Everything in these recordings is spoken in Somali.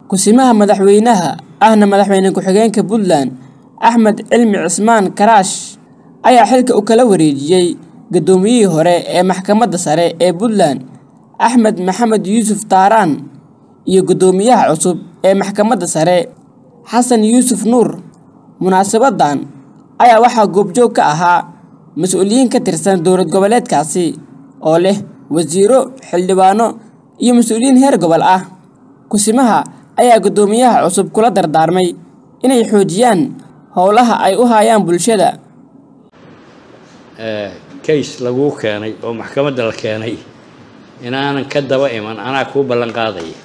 Ku-simaha madaxweynaha ahna madaxweyne ku-xigeenka Puntland Axmed Cilmi Cismaan Karaash ayaa xilka u kala wareejiyay gudoomiyihii hore ee maxkamadda sare ee Puntland Axmed Maxamed Yuusuf Taaraan iyo gudoomiyaha cusub ee maxkamadda sare Xasan Yuusuf Nuur. Munaasabaddan ayaa waxaa goobjoog ka ahaa mas'uuliyiin ka tirsan dowlad goboleedkaasi oo leh wasiirro, xildhibaano iyo mas'uuliyiin heer gobol ah. Ku-simaha ayaa gudoomiyaha cusub kula dardaarmay inay xoojiyaan howlaha ay u hayaan bulshada. kays laguu keenay oo maxkamadda la keenay inaanan ka daba iman anaa kuu ballan qaadaya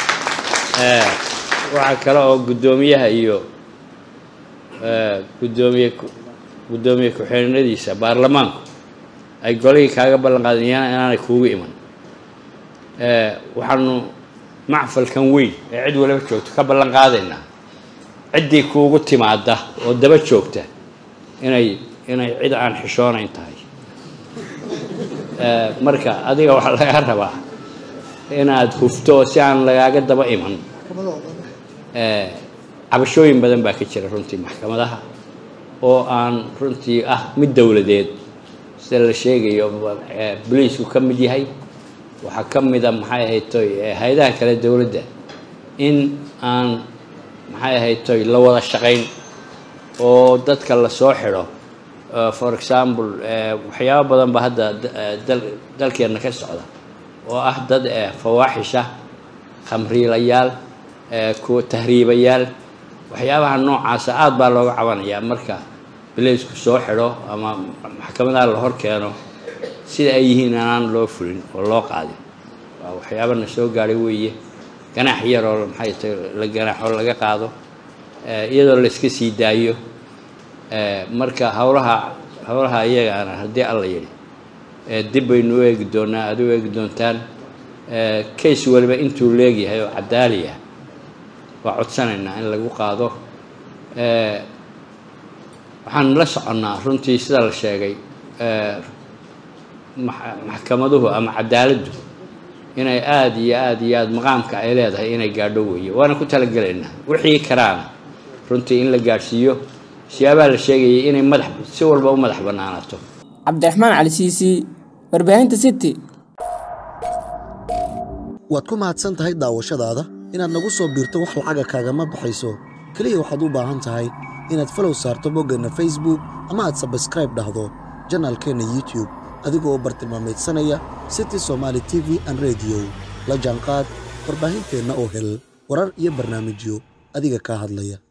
waxaa kale oo guddoomiyaha iyo gudoomiye guddoomiye ku-xigeenadiisa baarlamaanku ay golihii kaaga ballan qaadayaan inaanay kuugu iman waxaanu macfalkan weyn ee cid waliba joogto ka ballan qaadaynaa ciddii kuugu timaada oo daba joogta inay inay cid aan xishoonayn tahay marka adiga waxaa lagaa rabaa inaad hufto oo si aan lagaaga daba iman cabashooyin badan baa ka jira runtii maxkamadaha oo aan runtii ah mid dowladeed sida la sheegayo boliisku ka mid yahay waxaa ka mida maxay ahayd toy hay-adaha kale dowladda in aan maxay ahayd toy la wada shaqayn oo dadka lasoo xidho for example waxyaabo badan ba hadda dalkeenna ka socda oo ah dad fawaaxisha khamriilayaal kuwa tahriibayaal waxyaabaha noocaasa aada baa looga cabanayaa marka bileysku soo xidho ama maxkamadaha la hor keeno sida ay yihiin anaan loo fulin oo loo qaadin waa waxyaabana soo gaadhay weeye ganaax yaroo maxay tahay la ganaaxoo laga qaado iyadoo la iska sii daayo marka howlaha howlaha iyagaana haddii alla yidhi dib baynu u eegi doonaa aad u eegi doontaan case waliba intuu leegyahay oo cadaali ah waa codsanaynaa in lagu qaado waxaan la soconnaa runtii sida la sheegay maxkamaduhu ama cadaaladdu inay aada iyo aada iyo aada maqaamka ay leedahay inay gaadho weeye waana ku talagelaynaa wixii karaana runtii in la gaadhsiiyo siyaabaha la sheegayay inay madax si walba u madax bannaanaato Cabdiraxmaan Cali Siisi, warbaahinta City. waad ku mahadsan tahay daawashadaada inaad nagu soo biirto wax lacaga kaagama baxayso keliya waxaad u baahan tahay inaad falow saarto boggeenna facebook ama aad sabskraib dhahdo janaalkeenna youtube adigoo bartilmaamaydsanaya city somaali t v an rediyo la jaanqaad warbaahinteenna oo hel warar iyo barnaamijyo adiga kaa hadlaya